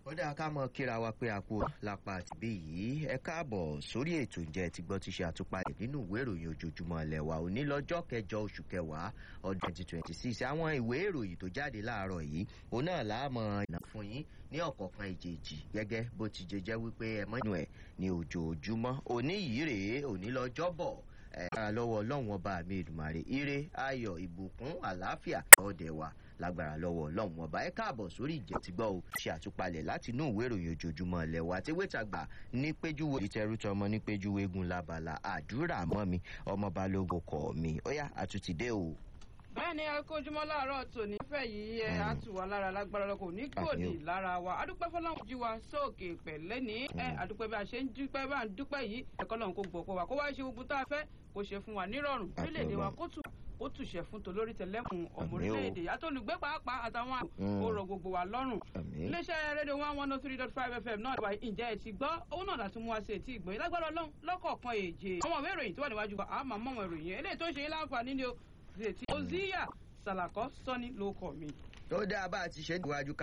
ó dáa ká mọ kíra wa pé àpò lápá àtìbí yìí ẹ káàbọ̀ sórí ètò ìjẹ́ ti gbọ́ ti ṣe àtúpalẹ̀ nínú ìwé ìròyìn ojoojúmọ́ ilẹ̀ wa òní lọ́jọ́ kẹjọ oṣù kẹwàá ọdún twenty twenty six àwọn ìwé ìròyìn tó jáde láàárọ̀ yìí òun náà láàmọ̀ ìná fún yín ní ọ̀kọ̀ọ̀kan ìjèjì gẹ́gẹ́ bó ti jẹ jẹ́ wípé ẹ mọ́ inú ẹ̀ ní ojoojúmọ́ òní yìí rèé òní lọ́jọ́ bọ̀ ẹ̀ lára lọ́wọ́ ọlọ́run ọba mi ìdùmarè ire ayọ̀ ìbùkún àlàáfíà ọ̀dẹ̀ wa lágbára lọ́wọ́ ọlọ́run ọba ẹ káàbọ̀ sórí ìjẹ́tìgbọ́ o ṣe àtúpalẹ̀ láti inú ìwé ìròyìn ojoojúmọ́ ilẹ̀ wa tí wẹ́tàgbà ní péjúwe ìtẹrù tọmọ ní péjúwe egun labala àdúrà mọ́ mi ọmọ balógun kọ̀ mi ó yá àtúntìdé o. bẹ́ẹ̀ ni akójúmọ́ láàárọ̀ tòní fẹ́ yìí ẹ á tù wá lára lágbára lọ́kọ̀ ní gbòdì lára wa adúpẹ́ fọlọ́run jí wa sóòkè pẹ̀lẹ́ ní ẹ adúpẹ́ bí a ṣe ń dúpẹ́ bá ń dúpẹ́ yìí ẹ̀kọ́ lọ́run kò gbọ̀ pọ̀ wá kó wá ṣe gbogbo tá a fẹ́ kó ṣe fún wa nírọ̀rùn orílẹ̀-èdè wa kó tù ó túṣẹ fún tolórí tẹlẹkùn ọmọ orílẹ̀-èdè àtolùgbé pàápàá àtàwọn ọ̀rọ̀ gbogbo wa lọ́rùn. iléeṣẹ́ rédíò one one oh three dot five fm náà wà ǹjẹ́ ẹ ti gbọ́ òun náà láti mú wa sí etí ìgbọ̀nyìn lágbára ọlọ́run lọ́kọ̀ọ̀kan èjè. àwọn ìwé ìròyìn tó wà níwájú wa àmọ́ mọ́ àwọn ìròyìn eléyìí tó ń ṣe yín láǹfààní ni o ti oziya salakọ sọ́ni ló kọ̀ mi. ó dáa bá a ti ṣe níwájú ká